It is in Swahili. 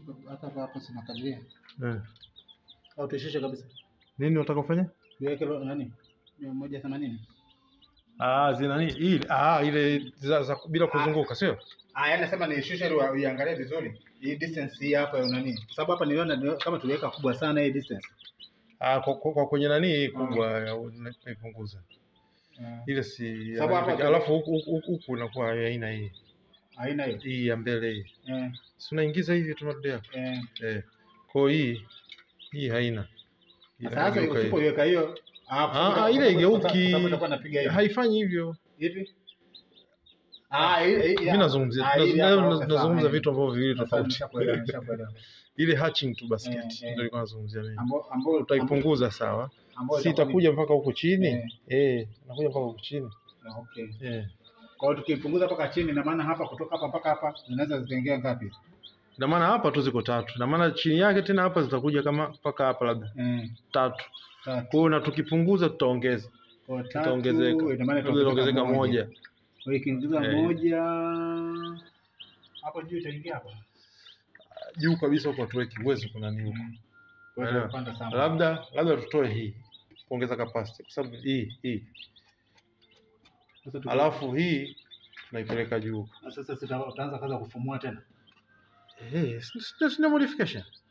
hata hapa hapa sina kadiria. Eh. Au tushushe kabisa. Nini unataka kufanya? Tuweke lo- nani? Mia moja themanini. Ah, zina nini? Ile ah ile za, za bila kuzunguka, sio? Ah, yani nasema nishushe ili wa- uiangalie vizuri. Hii distance hii hapa ya nani? Kwa sababu hapa niliona nilio- kama tuliweka kubwa sana hii distance. Ah, kwa, kwa, kwa kwenye nani hii kubwa ya- naipunguza. Ah, Ile si Sababu hapa tu- alafu huku huku- huku inakuwa ya aina hii. Haina hiyo. Hii ya mbele hii. Eh, Si unaingiza hivi tunarudia. eh. Eh. Kwa hiyo hii hii haina. Ina- Sasa inageuka hivi. usipoiweka hiyo Ah, ah, ile igeuki. Sababu itakuwa napiga hivi. Haifanyi hivyo. Hivi? Ah, hii- hii- Mimi nazungumzia ah, hii tunaz- hapa, okay, tunazungumza sawa, vitu ambavyo viwili Sasa tofauti. nishakuelewa, nishakuelewa. Ile hatching to basket Eh, ndio eh. nilikuwa nazungumzia mimi. Ambao ambao Utaipunguza sawa. ambao Si itakuwa itakuja mpaka huko chini. Eh. Eh, inakuja mpaka huko chini. ni- okay. Eh. Kwa hiyo tukipunguza mpaka chini, na maana hapa kutoka hapa mpaka hapa zinaweza zikaingia ngapi? Ina maana hapa tu ziko tatu. Ina maana chini yake tena hapa zitakuja kama mpaka hapa labda Eh, tatu. tatu. Kwa hiyo na tukipunguza tutaongeza. Kwa tatu, Itaongezeka. ina maana Labda itaongezeka itaongezeka moja. Kwa hiyo ikiingiza Eh. moja hapo juu itaingia hapa. Juu kabisa huko tuweki uwezo kuna nini huko. Mm. Kwa hiyo Unaelewa? tutapanda sana. Labda labda tutoe hii kuongeza capacity kwa sababu hii hii. Sasa tuki- Alafu hii tunaipeleka juu. sasa sita- utaanza kaza kufumua tena. Eh, si- si- si ndio modification?